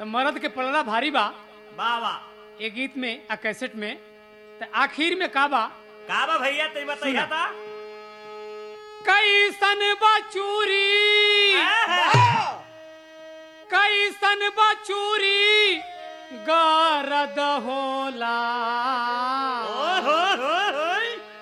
मर्द के पलड़ा भारी बा बाबा ए गीत में आ कैसेट में त आखिर में का बा का बा भैया तई बताइया सुना। था कैसन बा चूरी कैसन बा चूरी गरद होला ओहो हो हो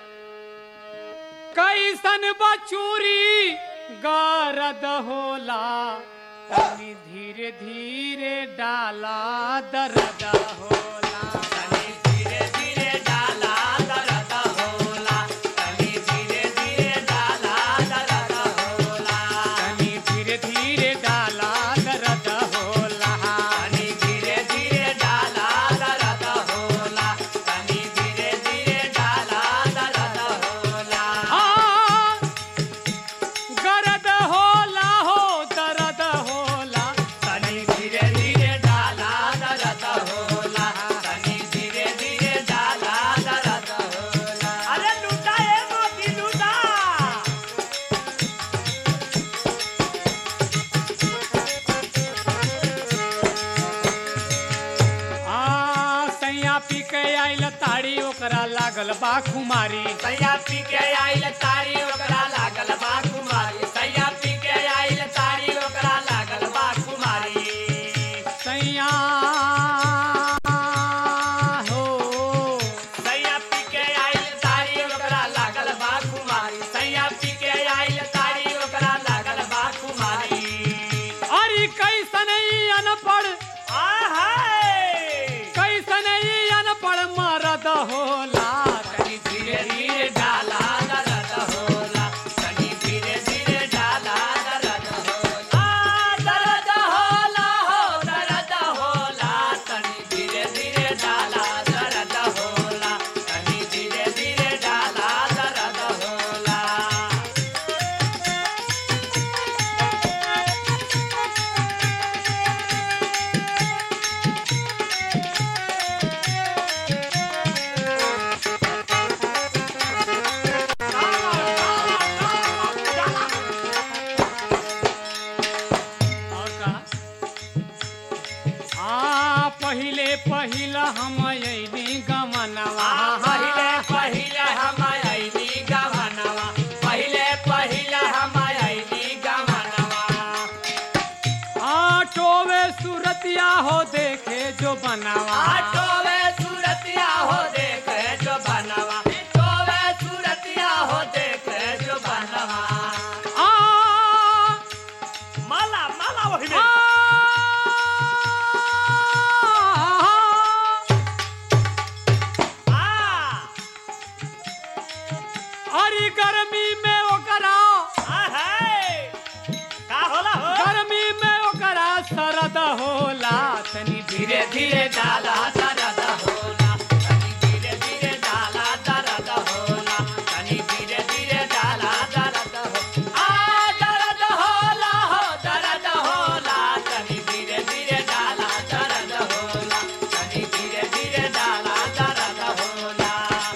कैसन बा चूरी गरद होला तनी धीरे धीरे डाला दर्द होला तनी धीरे धीरे डाला दरद होला तनी धीरे धीरे डाला दरद होला तनी धीरे धीरे डाला दर्द होला तनी धीरे धीरे डाला दरद होला तनी धीरे धीरे डाला दरद होला आ, गरद होला हो दर्द होला तनी धीरे धीरे डाला दरद होला तनी धीरे धीरे डाला दरद होला अरे लूटा ए मोती लूटा आ सैया पी के आइल ताड़ी ओकरा लागल बा खुमारी सैया पी के आइल तारी ओकरा लागल बा कुमारी सैया पी के आइल तारी ओकरा लागल बा कुमारी सैया हो सैया पी के आइल तारी ओकरा लागल बा कुमारी सैया पी के आइल तारी ओकरा लागल बा कुमारी अरे कैसन ई अनपढ़ आहाय कैसन ई अनपढ़ मरद होला तनी धीरे धीरे डाला दरद होला तनी धीरे धीरे डाला दरद होला आ, दरद होला हो दरद होला तनी धीरे धीरे डाला दरद होला तनी धीरे धीरे डाला दरद होला और का आ पहिले पहिला हम अइली गमनवा पहिले पहिले हम आइली गवनवा पहिले पहिले हम आइली गवनवा आटोवे सूरतिया हो देखे जो बनावा आटोवे सूरतिया हो देखे जो बनवा टोवे सूरतिया हो देखे जो बनवा आ माला माला वही आ, आ अरे गर्मी में ओकरा आहे का होला हो गर्मी में ओकरा सरद होला तनी धीरे धीरे डाला दरद होला तनी धीरे धीरे डाला दरद होला तनी धीरे धीरे डाला दरद हो आ दरद होला हो दरद होला तनी धीरे धीरे डाला दरद होला तनी धीरे धीरे डाला दरद होला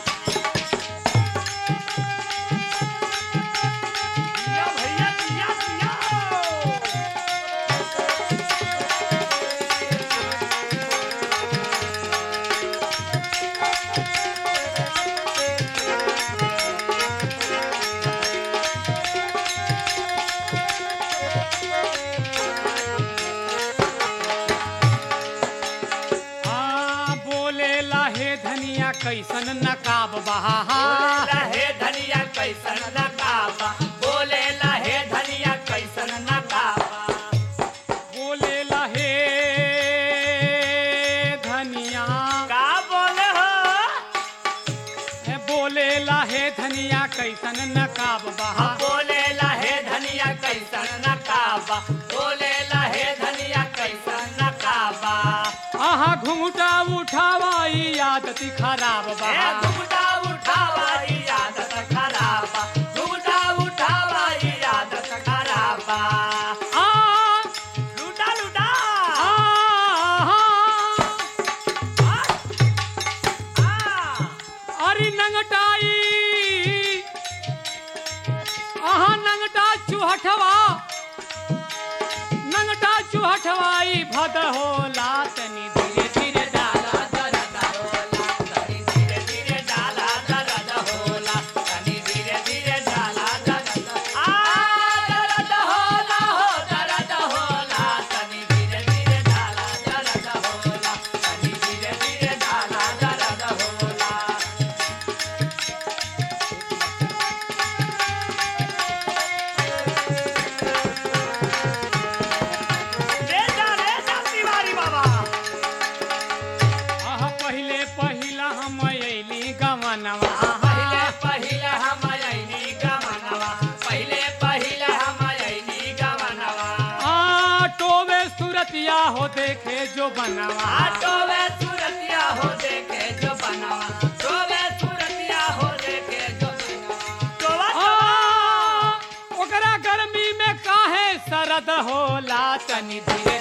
दिया भैया दिया दिया आ बोले लाहे धनिया कैसन नकाब बहा बोले लहे धनिया कैसन नकाबा बोले लहे धनिया कैसन नकाबा बोले लाहे धनिया का बोले हो ए, बोले लाहे धनिया कैसन नकाब बहा बोले लहे धनिया कैसन नकाबा बोले लहे धनिया कैसन नकाबा आहा घुंघटा उठावा ई आदती खराब ए बहा घुमटा उठावा ई आदत खराबा घुमटा उठावा ई आदत खराबा आ लूटा लूटा आ, आ, आ। अरे नंगटाई आहा नंगटा चूहटवा नंगटा चू हठवाई भद होला तनी धीरे धीरे डाला दरद होला तनी धीरे धीरे डाला दरद होला तनी धीरे धीरे डाला दरद आ दरद होला हो दरद होला तनी धीरे धीरे डाला दरद होला तनी धीरे धीरे डाला दरद होला रे जा रे जा तिवारी बाबा आह पहिले पहिला हम अइली गमनवा पहिले पहिले हम अइनी गमनवा पहिले पहिले हम अइनी गमनवा आटोवे सुरतिया हो देखे जो बनवा आटो में सूरतिया हो देखे जो बनवा तो में सूरतिया हो देखे जो बनवा तो आ, ओकरा गर्मी में काहे सरद होला तनी धीरे